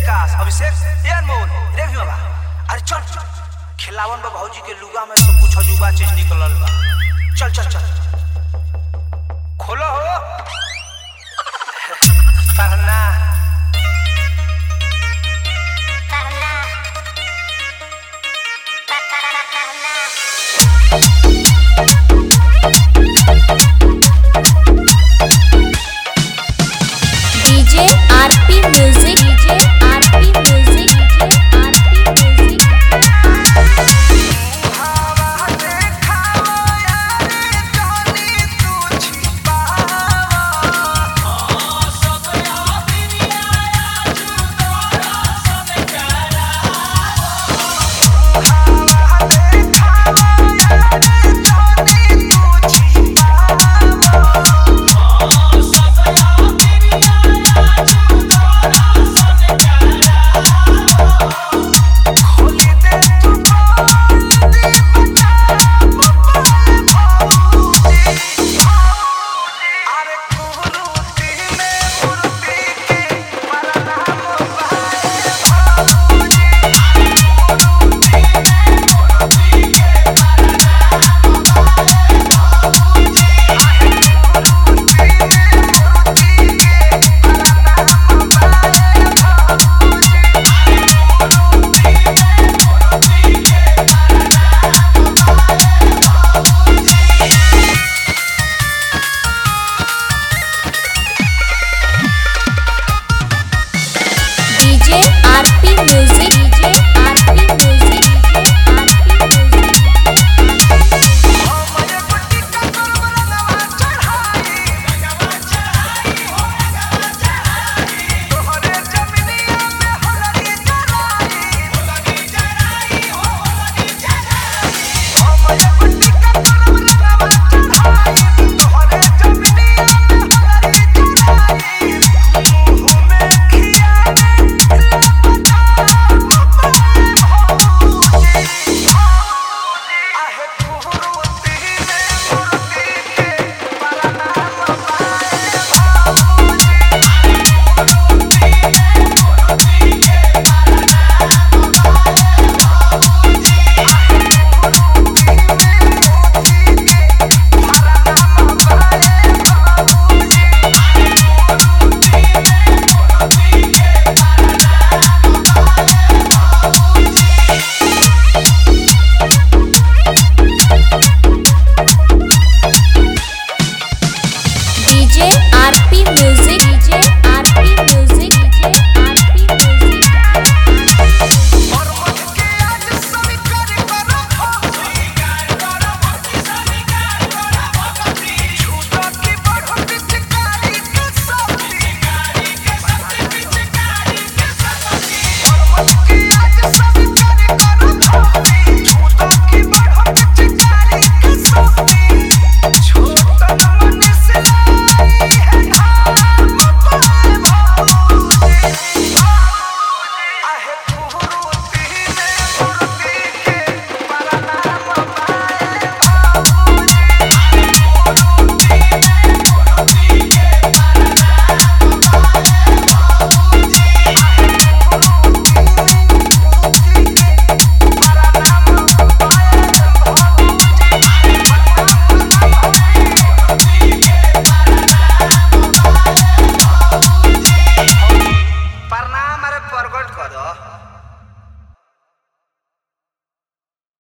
विकास अभिषेक ए अनमोल रे भी बाबा अरे चल खिलावन बा भौजी के लुगा में सब कुछ अजूबा चीज निकलल बा चल चल चल खोलो हो सरना DJ RP music DJ RP music DJ RP music DJ RP music DJ RP music